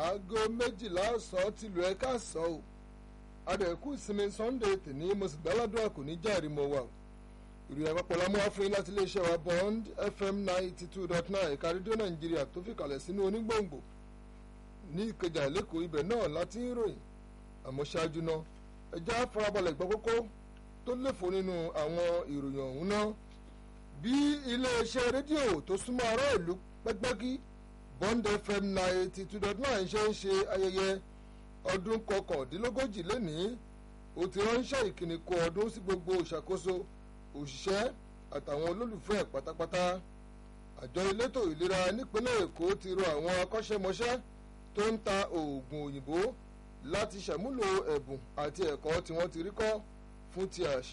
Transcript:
aago méjìlá ọ̀sán tìlú ẹ̀ka sọ ọ́ adẹ̀kú ìsinmi sunday tèmi mo sì gbáládùn àkòní járe mọ́ wa ìròyìn àpapọ̀ lámú àfihàn láti iléeṣẹ́ wa bond fm ninety two dot nine ẹ̀ka rédíò nàìjíríà tó fi kalẹ̀ sínú onígbòǹgbò ní ìkẹjà lẹ́kọ̀ọ́ ibẹ̀ náà láti ń ròyìn àmọ́ ṣáájú náà ẹja farabalẹ̀ gbọ́ kókó tó léfò nínú àwọn ìròyìn ọ̀hún náà bí iléeṣẹ́ rédíò tó súnmọ́ ará ìlú pẹ́gbẹ́gí bond fm ninety two dot nine ṣe ń ṣe ayẹyẹ ọdún kọkàndínlógójì lénìí ó ti ránṣẹ́ ìkíni kó ọdún sí gbogbo ìṣàkóso òṣìṣẹ́ àtàwọn olólùfẹ́ pátápátá àjọ elétò ìlera nípínlẹ̀ èkó ti rọ àwọn akọ́ṣẹ́mọṣẹ́ tó ń ta oògùn òyìnbó láti ṣàmúlò ẹ̀bùn àti ẹ̀kọ́ tí wọ́n ti rí kọ́ fún ti àṣì